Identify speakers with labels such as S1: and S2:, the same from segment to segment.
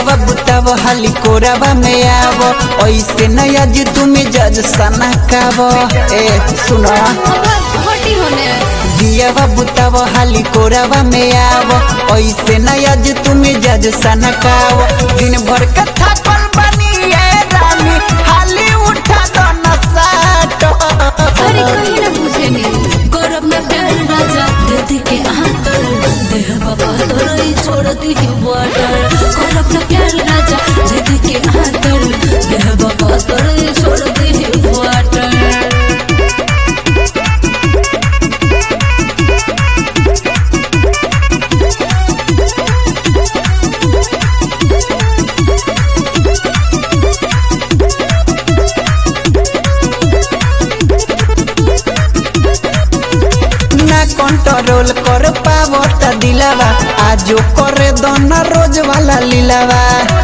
S1: दियावा बुताव हाली कोरावा में आव ऐसे न आज तुम्हें जज सना काव ए सुनो
S2: हटी होने
S1: दियावा बुताव हाली कोरावा में आव ऐसे न आज तुम्हें जज सना काव दिन भर कथा पर बनी ए रानी हाली उठा दो न साटो
S2: अरे कहीं ना बुझेनी गौरव में प्यार राजा दे के आंतर देह बाबा तोरई छोड़ दी वाटर गौरव में प्यार राजा दे के आंतर देह बाबा तोरई छोड़ दी वाटर
S1: ना कंट्रोल कर पावो त दिलावा आजो करे दो ना रोज वाला लीलावा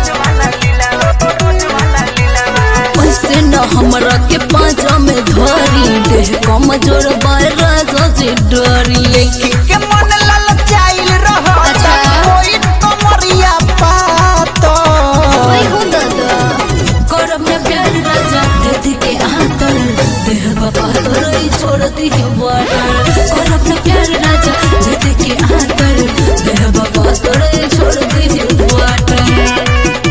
S2: ऐसे न हमरा के पाँचा में धरी देह कमजोर बार राजा से डरी
S1: देखी के मन ललचाइल रहो
S2: अच्छा।
S1: कोई कमरिया पातो
S2: ओए हो दादा गौरव में प्यार राजा दे के आंतर देह बाबा तोरई छोड़ दी वाटर गौरव में प्यार राजा दे के आंतर देह बाबा तोरई छोड़ दी वाटर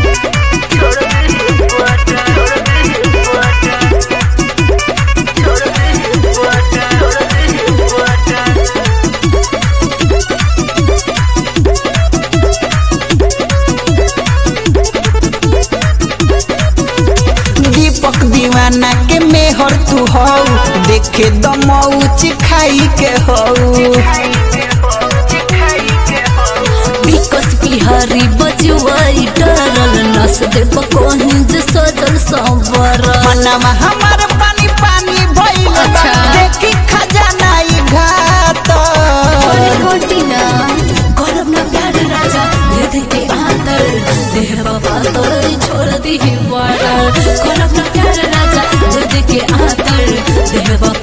S1: दीपक दीवाना के मेहर तू हो देखे दमौच खाई के हो
S2: बिकस बिहारी बजुआई डरल नस दे बकोहिं जे सजल संवर
S1: मनवा हमार पानी पानी भइल बा।
S2: अच्छा।
S1: देखी खजाना ई घाट
S2: अरे होटी ना गौरव ना प्यार राजा दे के आंतर देह बाबा तोरे छोड़ दी वाटर गौरव ना प्यार राजा दे के आंतर देह बाबा